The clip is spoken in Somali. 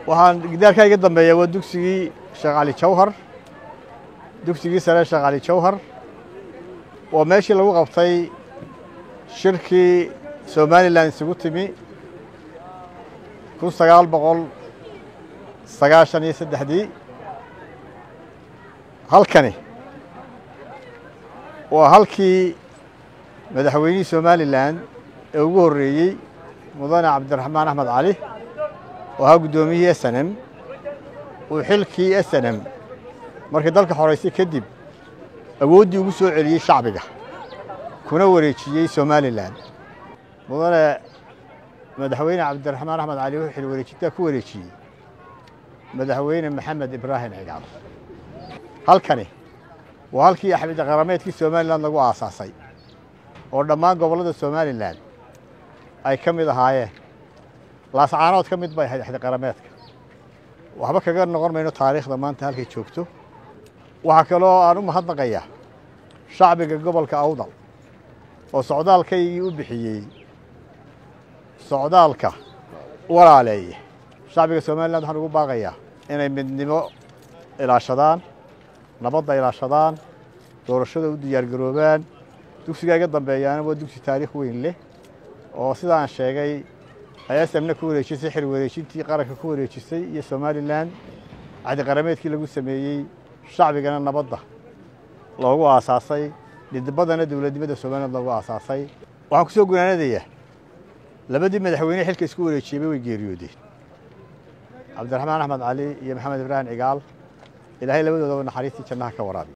waxaan gidaarkaa iga dambeeya waa dugsigii sheekh cali jawhar dugsigii sare sheekh cali jawhar waa meeshii lagu qabtay shirkii somalilan isugu timi kun sagaal boqol sagaashan iyo saddexdii halkani waa halkii madaxweynihii somalilan ee ugu horreeyey mudane cabdiraxmaan axmed cali oo ahaa guddoomiyihii s n m uu xilkii s n m markii dalka xoraysay kadib awooddii ugu soo celiyey shacbiga kuna wareejiyey somalilan mudane madaxweyne cabdiraxmaan axmed cali wuxuu xil wareejintaa ku wareejiyey madaxweyne maxamed ibraahim cigaal halkani waa halkii axmed qarameedkii somalilan lagu aasaasay oo dhammaan gobollada somalilan ay ka mid ahaayeen laascaanood ka mid bay ahayd axdi qarameedka waxba kaga noqon mayno taariikhda maanta halkay joogto waxaa kaloo aan u mahadnaqayaa shacbiga gobolka awdal oo socdaalkaygii u bixiyey socdaalka walaaleeye shacbiga somalilan waxaan ugu baaqayaa inay midnimo ilaashadaan nabadda ilaashadaan doorashada u diyaargaroobaan dugsigaa iga dambeeyaana waa dugsi taariikh weyn leh oo sidaan sheegay ay smna ku wareejisay xil wareejintii qaranka ku wareejisay iyo somalilan cadi qarameedkii lagu sameeyey shacbigana nabadda loogu aasaasay dhidibadana dowladnimada somaliland loogu aasaasay waxaan ku soo gunaanadayaa labadii madaxweyne xilka isku wareejiyeyba way geeriyoodeen cabdiraxmaan axmed cali iyo maxamed ibraahim cigaal ilaahay labadoodaba naxariistii jannaha ka waraabi